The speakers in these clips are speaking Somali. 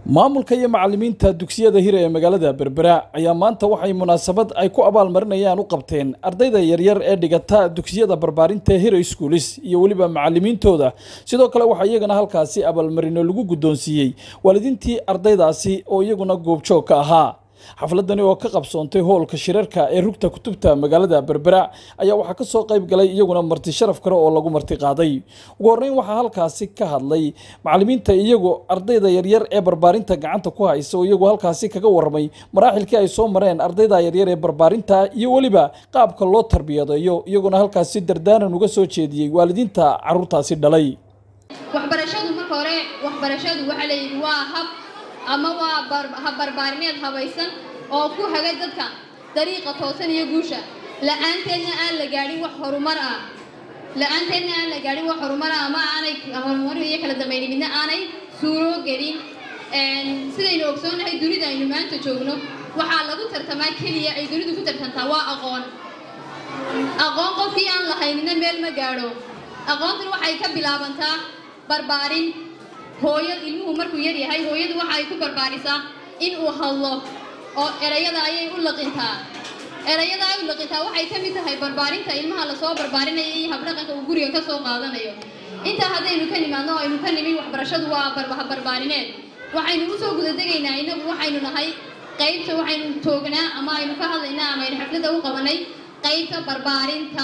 maamulka iyo macalimiinta dugsiyada hira ee magaalada berbera ayaa maanta waxay munaasabad ay ku abaalmarinayaan u qabteen ardayda yaryar ee dhigata dugsiyada barbaarinta hira schoolis iyo weliba macalimiintooda sidoo kale waxaa iyagana halkaasi abaalmarino lagu guddoonsiiyey waalidiintii ardaydaasi oo iyaguna goobjoog ka ahaa xafladani oo ka qabsoontay hoolka shirarka ee rugta kutubta magaalada berbera ayaa waxaa kasoo qayb galay iyaguna marti sharaf kale oo lagu marti qaaday ugu horreyn waxaa halkaasi ka hadlay macalimiinta iyagu ardayda yaryar ee barbaarinta gacanta ku haysa oo iyagu halkaasi kaga warramay maraaxilkii ay soo mareen ardayda yaryar ee barbaarinta iyo weliba qaabka loo tarbiyadeeyo iyaguna halkaasi dardaaran uga soo jeediyey waalidiinta caruurtaasi dhalay waxbarashadu marka hore waxbarashadu waxaa layidhi waa hab ama waa habbarbaarineed habaysan oo ku haga dadka dariiqa toosan iyo guusha la-aanteedna aan la gaadhin wax horumar ah la-aanteedna aan la gaadhin wax horumar ah ama aanay horumar iyo kala dambayni midna aanay suuro gelin sidaynu ogsoonnahay dunida aynu maanta joogno waxaa lagu tartamaa keliya ay dunidu ku tartantaa waa aqoon aqoon qofkii aan lahaynina meel ma gaadho aqoontan waxay ka bilaabantaa barbaarin hooyo ilmuhu markuu yar yahay hooyadu waxa ay ku barbaarisaa in uu hadlo oo erayada ayay u laqintaa erayada ay u laqintaa waxay ka mid tahay barbaarinta ilmaha lasoo barbaarinaya iyo habdhaqanka uu guriga ka soo qaadanayo intaa haddaynu ka nimaadno o aynu ka nimin waxbarashadu waa habbarbaarineed waxaynu usoo gudadegaynaa inagu waxaynu nahay qaybta waxaynu toognaa ama aynu ka hadlaynaa ama aynu xafladda u qabanay qaybta barbaarinta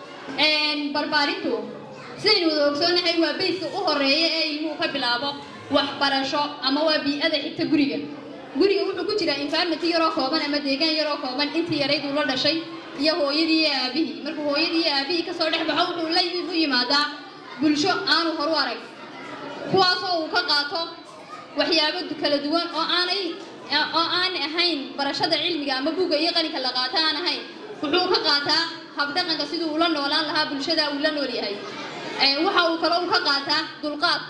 barbaarintu sidaynu wada ogsoonahay waa bayska u horeeya ee ilmuhu ka bilaabo waxbarasho ama waa bii-ada xigta guriga guriga wuxuu ku jiraa environment yaroo kooban ama deegaan yaroo kooban intii yarayd uu la dhashay iyo hooyadii iyo aabihii markuu hooyadii iyo aabihii kasoo dhex baxo wuxuu la u yimaadaa bulsho aanu horu arag kuwaasoo uu ka qaato waxyaabo kala duwan oo aanay oo aan ahayn barashada cilmiga ama buugga iyo qalinka la qaato aan ahayn wuxuu ka qaataa habdhaqanka siduu ula noolaan lahaa bulshada uu la nool yahay waxa uu kale u ka qaataa dulqaad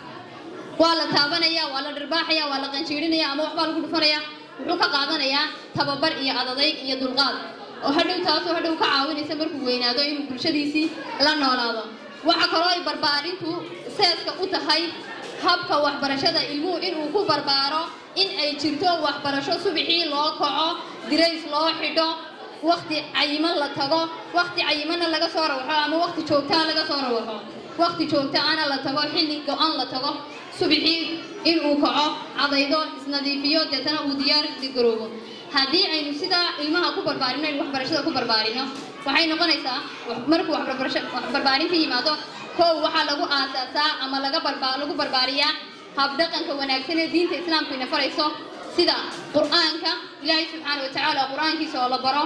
waa la taabanaya waa la dhirbaaxaya waa la qanjiirinaya ama waxbaa lagu dhufanaya wuxuu ka qaadanayaa tababar iyo adadayg iyo dulqaad oo hadhow taasoo hadhow ka caawinaysa markuu weynaado inuu bulshadiisii la noolaado waxa kaloo ay barbaarintu seeska u tahay habka waxbarashada ilmuhu inuu ku barbaaro in ay jirto waxbarasho subixii loo kaco dirays loo xidho wakti cayiman la tago wakti cayimanna laga soo rawaxo ama wakti joogtaa laga soo rawaxo wakti joogta ana la tago xilli go-an la tago subixii inuu kaco cadaydo isnadiifiyo deetana uu diyaar garoobo haddii aynu sidaa ilmaha ku barbaarino aynu waxbarashada ku barbaarino waxay noqonaysaa markuu waxbarbaarinta yimaado kow waxaa lagu aasaasaa ama laga lagu barbaariyaa habdhaqanka wanaagsan ee diinta islaamku ina farayso sida qur-aanka ilaahay subxaana watacaala qur-aankiisa oo la baro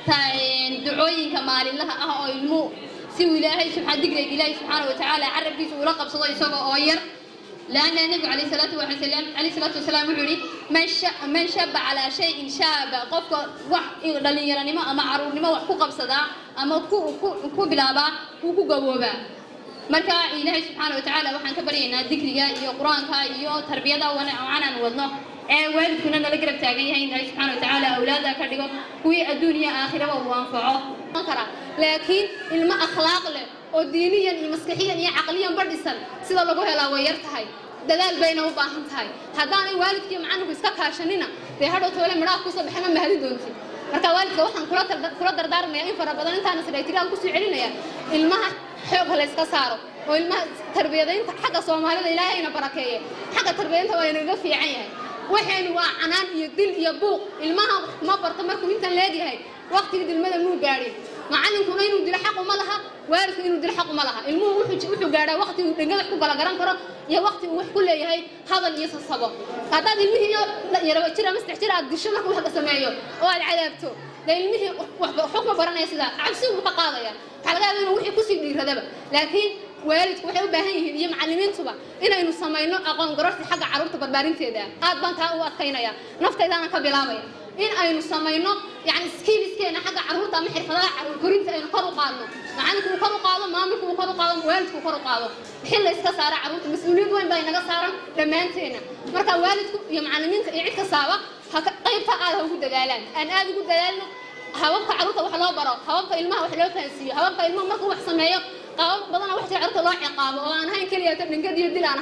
ducooyinka maalinlaha ah oo ilmuhu si uu ilaahay digreeg ilaahay subxaana watacaala carabkiisa uula qabsado isaga oo yar laanna nebigu calayh salaatu wasalam calayh salaatu wasalaam wuxuu yihi man man shaba calaa shayin shaaba qofka wax dhalinyaranimo ama caruurnimo wax ku qabsadaa ama ku ku bilaabaa wuu ku gaboobaa marka ilaahay subxaana watacaala waxaan ka baryaynaa dikriga iyo qur-aanka iyo tarbiyada wacanaan wadno ee waalidkuna nala garab taagan yahay in ilaahay subxaana watacaala awlaada ka dhigo kuwii adduun iyo aakhiraba uu anfaco kara laakiin ilmo akhlaaq leh oo diiniyan iyo maskaxiyan iyo caqliyan ba dhisan sida lagu helaa way yar tahay dadaal bayna u baahan tahay haddaanay waalidkiiyo macalinku iska kaashanina dee hadhow toole midhaha kusoo baxe ma mahadin doonti marka waalidka waxaan kula dardaarmaya in fara badan intaana sidhaytiraan kusoo celinaya ilmaha xoog ha la yska saaro oo ilmaha tarbiyadaynta xagga soomaalida ilaahayna barakeeye xagga tarbiyadaynta waa inaga fiican yahay waxaynu waa canaan iyo dil iyo buuq ilmaha ma barto markuu intan leegyahay waktigii dilmada muu gaadhin macalinkuna inuu dilo xaq uma laha waalidku inuu dilo xaq uma laha ilmuhu wuxuu gaadhaa wakti uu dhengada ku kala garan karo iyo wakti uu wax ku leeyahay hadal iyo sasabo haddaad ilmihii yaraba jir ama saddex jir aad disho markuu wax sameeyo oo aad cadaabto dee ilmihii xukma baranaya sidaa cabsi buu ka qaadaya waxaa laga yaaba inuu wixii kusii dhiiradaba laakiin waalidku waxay u baahan yihiin iyo macalimiintuba inaynu samayno aqoon garorsi xagga carruurta barbaarinteeda aad baan taa u adkaynaya naftaydaana ka bilaabaya in aynu samayno yani skiiliskeena xagga carruurta ama xirfadaha carruur korinta aynu kor u qaadno macalinku uu kor u qaado maamulku uu kor u qaado waalidku uu kor u qaado xil la iska saara carruurta mas-uuliyad weyn baa inaga saaran dhammaanteena marka waalidku iyo macalimiinta iyo cid kastaaba qaybta aad ha ugu dadaalaan aan aad ugu dadaalno hababka carruurta wax loo baro hababka ilmaha wax loo fahansiiyo hababka ilmaha markuu wax sameeyo qaabab badana wax carruurta loo ciqaabo oo aan ahayn keliya dhingad iyo dil aan ahayn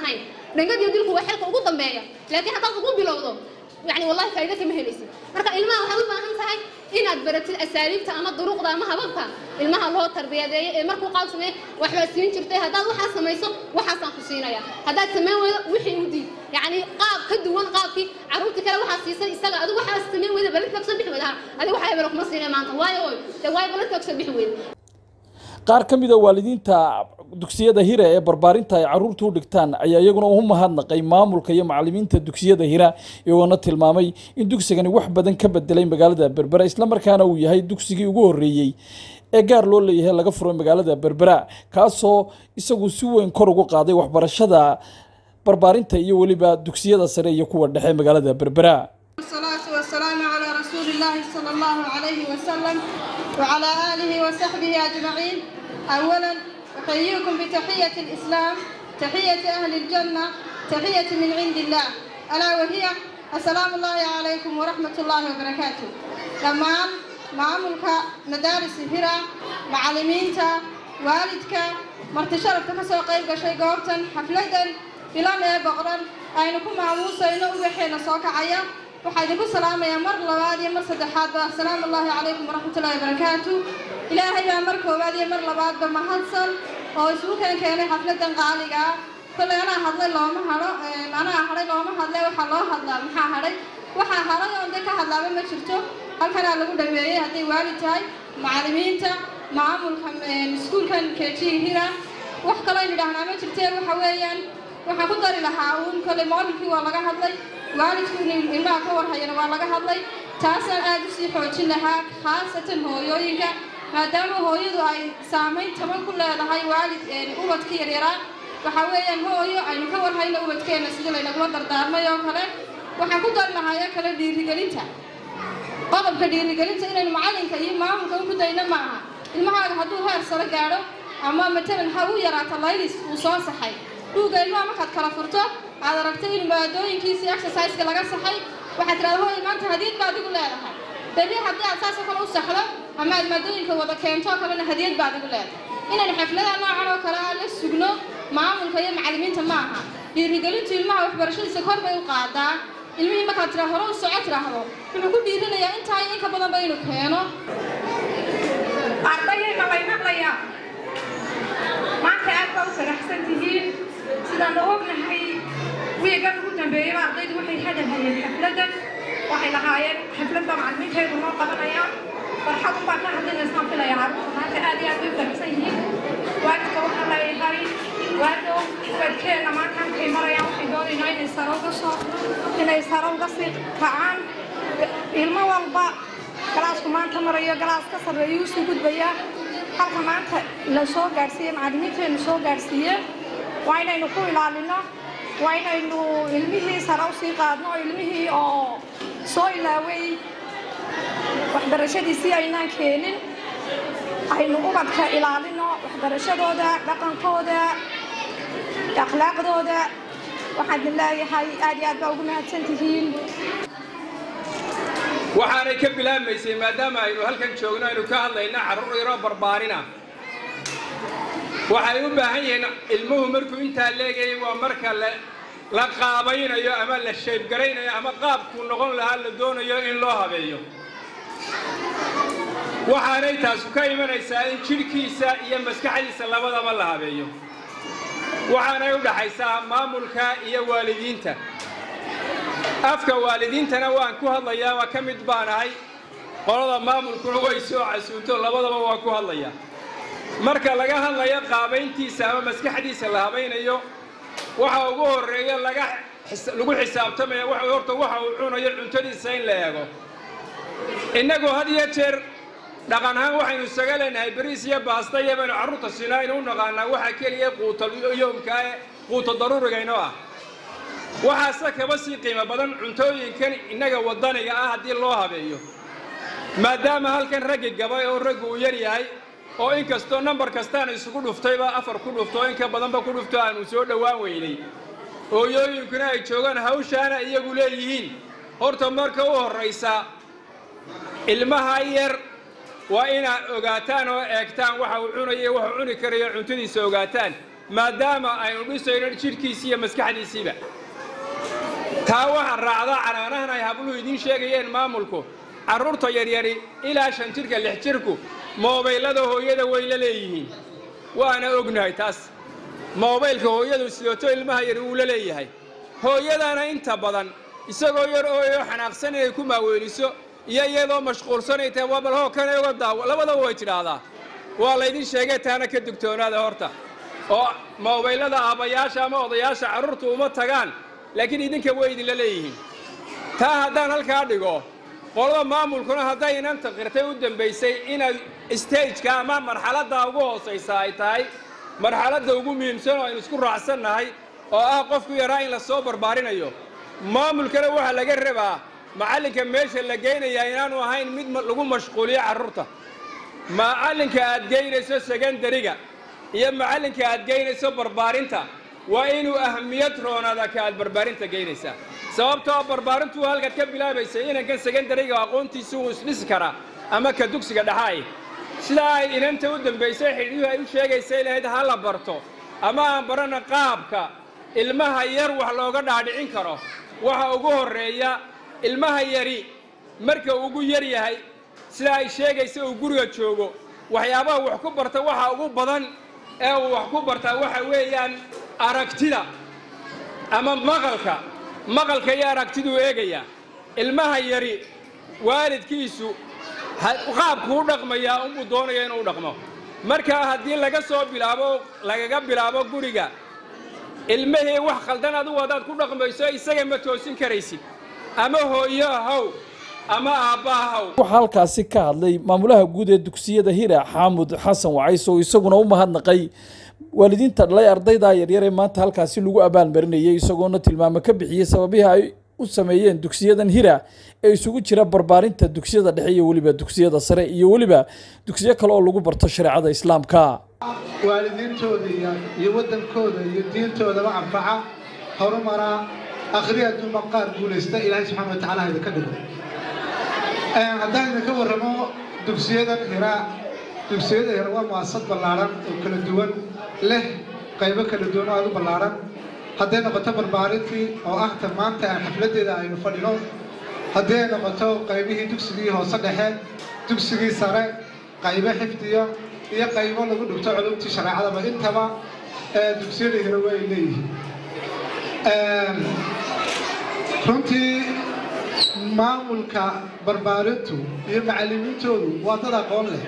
dhangad iyo dilku waa xilka ugu dambeeya laakiin haddaad ugu bilowdo يعني والله فائدة كما هليسي marka ilmaha waxay u baahan tahay inaad baratid asaaliibta ama duruqda ama hababka ilmaha loo tarbiyadeeyo ee markuu qaab sameeyo waxba siin jirtay haddaad waxaa samayso waxaasaan ku siinaya haddaad samayn weydo wixii u diid yacni qaab ka duwan qaabkii carruurtii kale waxaa siisay isaga adigu waxaa samayn weyda baladka kasoo bixi weyda adigu waxaa hebelo kuma siinay maanta waayo oy dee waayo baladka kasoo bixi weyda qaar ka mid a waalidiinta dugsiyada hira ee barbaarinta ay carruurta u dhigtaan ayaa iyaguna u mahadnaqay maamulka iyo macallimiinta dugsiyada hira iyagoona tilmaamay in dugsigani wax badan ka bedelay magaalada berbera islamarkaana uu yahay dugsigii ugu horreeyey ee gaar loo leeyahay laga furay magaalada berbera kaasoo isagu si weyn kor ugu qaaday waxbarashada barbaarinta iyo weliba dugsiyada sare iyo kuwa dhexe magaalada berbera والصلاة والسلام على رسول الله صلى الله عليه وسلم وعلى آله وصحبه أجمعين أولا أحييكم بتحية الإسلام تحية أهل الجنة تحية من عند الله ألا وهي السلام الله عليكم ورحمة الله وبركاته لما معاملك مدارس هرة معلمينتا والدك مرتشرفت كسو قيب شيء قوبتا حفلة إلى ما بقرا أينكم معموسة إنه وحين صوك عيا waxaa idinku salaamayaa mar labaad iyo mar saddexaadba asalaamu allaahi calaykum waraxmatullaahi wabarakaatu ilaahay baa mar koowaad iyo mar labaadba mahadsan oo isugu keen keenay xafladan qaaliga ah kollay anaa hadlay looma hadho anaa hadhay looma hadle waxaa loo hadlaa maxaa hadhay waxaa hadhay oon de ka hadlaaba ma jirto halkanaa lagu dhameeyey hadday waalid tahay macallimiinta maamulka iskuulkan kejiga hira wax kaloo aynu idhaahnaa ma jirtee waxa weeyaan waxaan ku dari lahaa uun kollay moodilkii waa laga hadlay waalidku inuu ilmaha ka warhayana waa laga hadlay taasaan aada u sii xoojin lahaa khaasatan hooyooyinka maadaama hooyadu ay saamayn taban ku leedahay waalid ubadka yaryaraa waxaa weeyaan hooyo aynu ka warhayno ubadkeenna sidii laynagula dardaarmay oo kale waxaan ku dari lahaa oo kale dhiirigelinta qodobka dhiirigelinta inaynu macallinka iyo maamulka u gudayno ma aha ilmahaaga hadduu heer sare gaadho ama matalan ha u yaraato laylis uu soo saxay dhuuga ilmaha markaad kala furto aad aragtay in maadooyinkiisii exerciseka laga saxay waxaad tirahda hooy maanta hadiyad baad igu leedahay berri haddii aad saasoo kale u saxdo ama aad maadooyinka wada keento oo kalena hadiyad baad igu leedahay inaynu xafladaha noocan oo kale ah la sugno maamulka iyo macallimiinta ma aha dhiirigelintu ilmaha waxbarashadiisa kor bay u qaadaa ilmihii markaad tira hore u soco tiraahdo wuxuu ku dhiirinayaa intaa in ka badanba inuu keeno ardayayna lay maqlayaa maanta aad baa u faraxsan tihiin sidaan ognahay wiigan ugu dambeeyaba ardaydu waxay hadalhayeen xafladan waxay lahaayeen xafladda macallimiinteedu noo qabanayaan farxad unbaa ka hadlinaysaan filaya carruurta maanta aad iyo aad bay u faraxsan yihiin waalidka waxaa leeyahay waado ubadkeenna maanta halkay marayaan waxay doonaynaa inay sare uga soo inay sare uga sii kacaan ilmo walba galaasku maanta marayo galaas ka sarreeyuu sii gudbayaa halka maanta la soo gaadhsiiyey macallimiinteennu soo gaadhsiiyeen waa inaynu ku ilaalino waa inaynu ilmihii sare u sii qaadno oo ilmihii oo soo ilaaway waxbarashadiisii aynaan keenin aynu ubadka ilaalino waxbarashadooda dhaqankooda akhlaaqdooda waxaan idin leeyahay aad iyo aad baa ugu mahadsan tihiin waxaanay ka bilaabmaysay maadaama aynu halkan joogno aynu ka hadlayna carruur yaroo barbaarina waxay u baahan yihiin ilmuhu markuu intaa leegayay waa marka la qaabaynayo ama la shaybgaraynayo ama qaabkuu noqon lahaa la doonayo in loo habeeyo waxaanay taasu ka imanaysaa in jidhkiisa iyo maskaxdiisa labadaba la habeeyo waxaanay u dhaxaysaa maamulka iyo waalidiinta afka waalidiintana waan ku hadlayaa waa ka mid baan ahay qolada maamulkuna way soo casuunto labadaba waan ku hadlayaa marka laga hadlayo qaabayntiisa ama maskaxdiisa la habaynayo waxa ugu horreeya laga lagu xisaabtamaya waxa horta waxa uu cunayo cuntadiisa in la eego innagu had iyo jeer dhaqan ahaan waxaynu isaga leenahay beriis iyo baasta iyo baynu carruurta siinaa aynu u naqaanaa waxa keliya quuta yoomkaa ee quuta daruurigaynoo ah waxaase kaba sii qiimo badan cuntooyinkan innaga waddaniga ah haddii loo habeeyo maadaama halkan raggi gabay oo raggu uu yar yahay oo in kastoo nambar kastaan isugu dhuftayba afar ku dhufto oo in ka badanba ku dhufto aanu soo dhowaan weynay hooyooyinkuna ay joogaan hawshaana iyagu leeyihiin horta marka u horraysa ilmaha yar waa inaad ogaataan oo eegtaan waxa uu cunayo waxuu cuni karayo cuntadiisa ogaataan maadaama aynu dhisayno jidhkiisi iyo maskaxdiisiiba taa waxaa raacda canaanahan ay habluhu idiin sheegayeen maamulku carruurta yaryari ilaa shan jidhka lix jidhku moobaylada hooyada way la leeyihiin waana ognahay taas moobaylka hooyadu sidoto ilmaha yari wuu la leeyahay hooyadana inta badan isagoo yar ooyo xanaaqsan inay ku maaweeliso iyo iyadoo mashquulsanay tahay waa bal hoo kana uga daawo labadaba way tidhaahdaa waa laydin sheegay taana ka digtoonaada horta oo moobaylada aabbayaasha ama odayaasha carruurtu uma tagaan laakiin idinka way idinla leeyihiin taa haddaan halkaa dhigo qolada maamulkuna hadday inanta qirtay u dambaysay inaad stageka ama marxaladda ugu hoosaysa ay tahay marxaladda ugu muhiimsan oo aynu isku raacsannahay oo ah qofku yaraa in la soo barbaarinayo maamulkana waxaa laga rabaa macallinka meesha la geynayaa inaanu ahayn mid lagu mashquuliyo carruurta macallinka aad geynayso sekandariga iyo macallinka aad geynayso barbaarinta waa inuu ahmiyad roonaada ka aad barbaarinta geynaysaa sababtoo barbaarintu halkaad ka bilaabaysay inankan sekandariga aqoontiisi uu isdhisi karaa ama ka dugsiga dhaxaay sidaa ay inanta u dambaysay xidhiihu ay u sheegaysay lahayd ha la barto ama aan barana qaabka ilmaha yar wax looga dhaadhicin karo waxa ugu horreeya ilmaha yari marka ugu yar yahay sida ay sheegaysa uu guriga joogo waxyaabaha wax ku barta waxa ugu badan ee uu wax ku bartaa waxa weeyaan aragtida ama maqalka maqalka iyo aragtiduu eegayaa ilmaha yari waalidkiisu qaabku u dhaqmayaa unbuu doonaya inuu dhaqmo markaa haddii laga soo bilaabo lagaga bilaabo guriga ilmahii wax khaldan adugu haddaad ku dhaqmayso isaga ma toosin karaysid ama hooyo haw ama aabbaha haw waxaa halkaasi ka hadlay maamulaha guud ee dugsiyada hira xaamud xasan wacays oo isaguna u mahadnaqay waalidiinta dhalay ardayda yaryar ee maanta halkaasi lagu abaalmarinayay isagoona tilmaamo ka bixiyey sababihii ay u sameeyeen dugsiyadan hira ee isugu jira barbaarinta dugsiyada dhexe iyo weliba dugsiyada sare iyo weliba dugsiyo kale oo lagu barto shareecada islaamka waalidiintooda iyo waddankooda iyo diintoodaba anfaca horumara akhri adduunba qaar guulaysta ilaahay subxaana wa tacala ha idinka dhigo haddaan idinka warramo dugsiyadan hira dugsiyada hira waa mu'asasad ballaadhan oo kala duwan leh qaybo kala duwan oo aad u ballaadhan hadday noqoto barbaarintii oo ah ta maanta aan xafladdeeda aynu fadhino haddii ay noqoto qaybihii dugsigii hoose dhexe dugsigii sare qaybo xifdiyo iyo qaybo lagu dhigto culumtii shareecadaba intaba dugsiyada hira way leeyihiin runtii maamulka barbaarintu iyo macallimiintoodu waa dad aqoon leh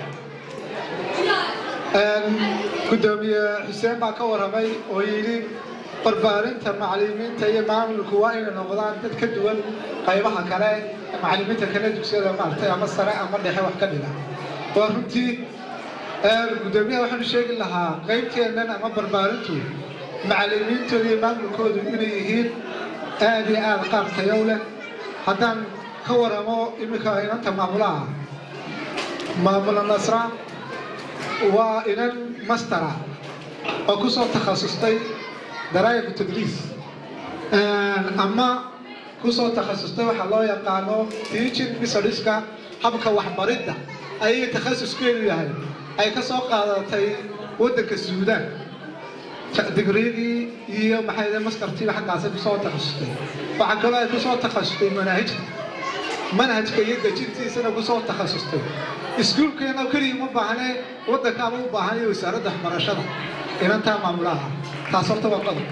guddoomiye xuseen baa ka warramay oo yidhi barbaarinta macallimiinta iyo maamulku waa inay noqdaan dad ka duwan qaybaha kale macallimiinta kale dugsiyada maaragtay ama sare ama dhexe wax ka dhiga waa runtii guddoomiyaha waxaanu sheegi lahaa qaybteennan ama barbaarintu macallimiintooda iyo maamulkoodu inay yihiin aad iyo aad qaar tayow leh haddaan ka waramo iminka inanta maamulaha maamula nasra waa inan mastera oo ku soo takhasustay daraa'iqu tadriis ama ku soo takhasustay waxaa loo yaqaano teaching methodska habka waxbaridda ayay takhasuskeedu yahay ay ka soo qaadatay waddanka suudaan digriigii iyo maxay mastartiiba xaggaasay kusoo takhasustay waxaa kaloo ay kusoo takhasustay manaahijta manhajka iyo dejintiisana kusoo takhasustay iskuulkeena keliya uma baahne waddankaaba u baahan iyo wasaaradda waxbarashada inantaa maamulaha taas horta waa qodob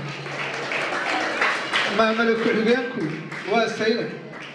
maamula ku-xigeenku waa saynab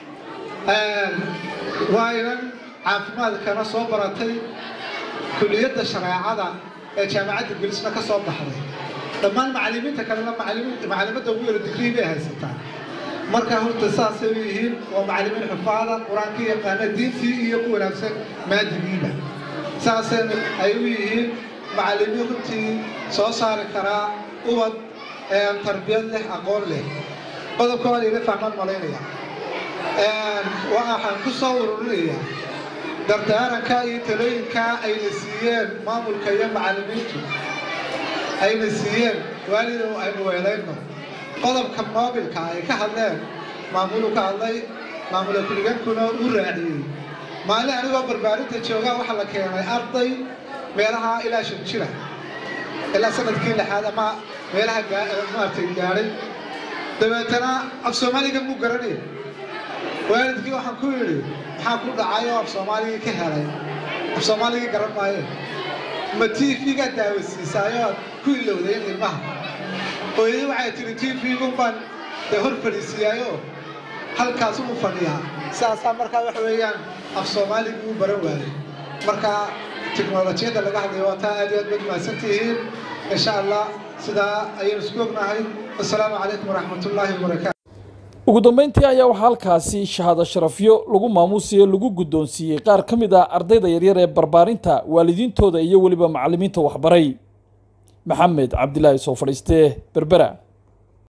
waa inan caafimaadkana soo baratay kuliyadda shareecada ee jaamacadda gelisna ka soo baxday dhammaan macallimiinta kalena macallimadda ugu yaro digrii bay haysataa marka horta saasay u yihiin waa macallimiin xufaada qur-aankii yaqaana diintii iyo ku wanaagsan maadigiiba saasayna ay u yihiin macallimiin runtii soo saari karaa ubad tarbiyad leh aqoon leh qodobka waa layla fahmaan malaynaya waxaan ku soo ururinayaa dardaaranka iyo talooyinka ayna siiyeen maamulka iyo macallimiintu ayna siiyeen waalidow aynu weelayno qodobka moobilka ay ka hadleen maamulu ka hadlay maamula kuligaankuna u raaciyey maalin anigoo barbaarinta joogaa waxaa la keenay arday meelaha ilaa shan jira ilaa sanadkii lixaad ama meelaha maaragtay gaadhay dabeetana af soomaaliga muu garanaya waalidkii waxaan ku yidhi maxaa ku dhacay oo af soomaaligii ka helay af soomaaligii garan maaye ma t v-gaa daawasiisaayoo ku ilowday in ilmaha hooyadii waxay tihi t v-gun baan dee hor fadhiisiiyaayoo halkaas u fadhiyaa saasaa markaa waxa weeyaan af soomaaligii u baran waayey marka tiknolojiyadda laga hadlayo waa taa aad iyo aad baad mahadsan tihiin insha allah sidaa ayaynu isku ognahay assalaamu calaykum waraxmat ullaahi wabarakaatu ugu dambeyntii ayaa waxaa halkaasi shahaado sharafyo lagu maamuusiyo lagu guddoonsiiyey qaar ka mid ah ardayda yaryar ee barbaarinta waalidiintooda iyo weliba macallimiinta waxbaray maxamed cabdilaahi soo fadhiistee berbera